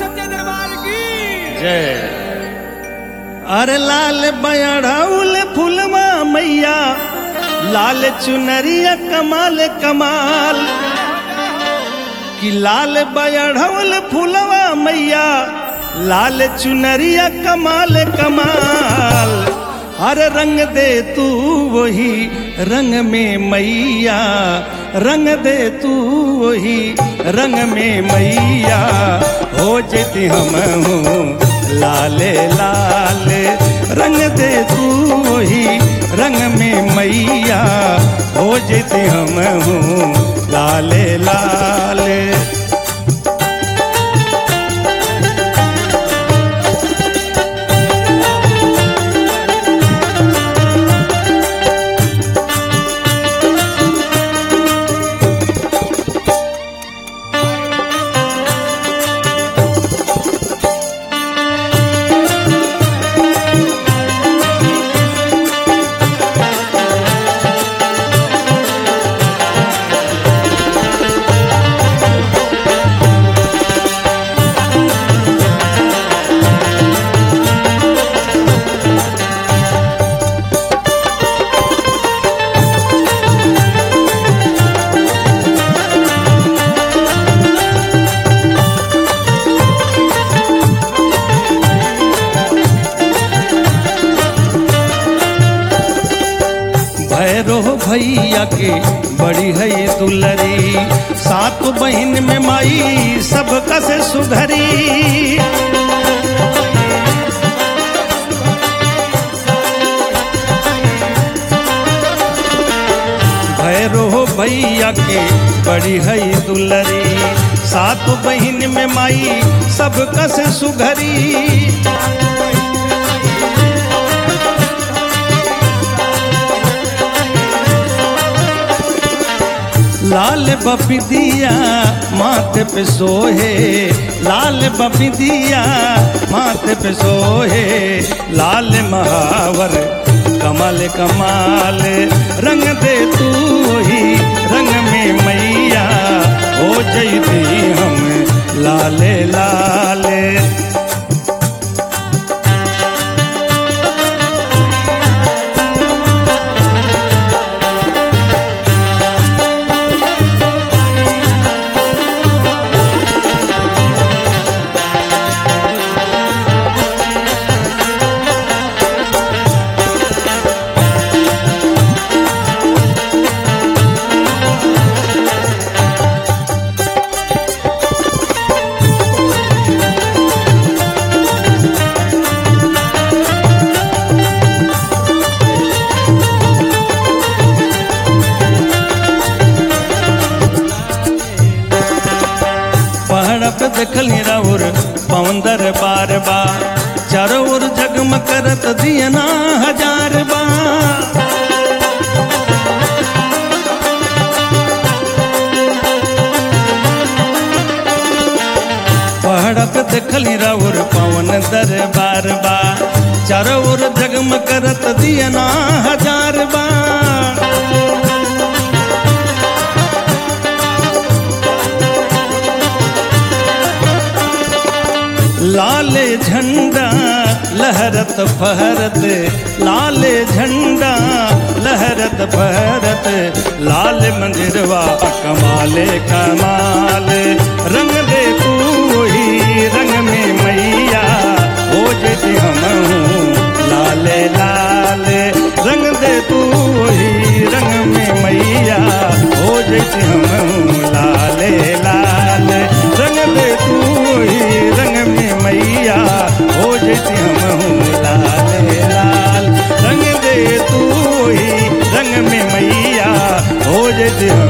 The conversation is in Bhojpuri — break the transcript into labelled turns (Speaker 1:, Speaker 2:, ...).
Speaker 1: सच्चे दरबार की
Speaker 2: जय अरे लाल बयढ़ौल फुलवा मैया लाल चुनरिया कमाल कमाल कि लाल बयढ़ौल फुलवा मैया लाल चुनरिया कमाल कमाल हर रंग दे तू वही रंग में मैया रंग दे तू वही रंग में मैया हो जेती हम हूँ लाले लाल रंग दे तू वही रंग में मैया हो जेती हम हूँ लाले लाल भैरो भैया के बड़ी है ये दुलरी सात बहन में माई सब कसे सुधरी भैरो भैया के बड़ी है ये दुलरी सात बहन में माई सब कसे सुधरी लाल बपिदिया माथे पे सोहे लाल बपिदिया माथे पे सोहे लाल महावर कमल कमाल रंग दे तू ही रंग में मैया हो जैती हम लाले लाले पहाड़ पे देखली राउर पवंदर बार बा चारों ओर जगम करत दियना हजार बा पहाड़ पे देखली राउर पवन दरबार बा चारों ओर जगम करत दियना हजार बा लाल झंडा लहरत फहरत लाल झंडा लहरत फहरत लाल मंदिरवा कमाले कमाल रंग दे तू ही रंग में मैया हो जेती हम हूँ लाले लाल रंग दे तू ही रंग में मैया हो जेती हम हूँ लाले लाल रंग दे तू ही रंग में मैया हो जेती हम हूँ लाल लाल रंग दे तू ही रंग में मैया हो जेती हम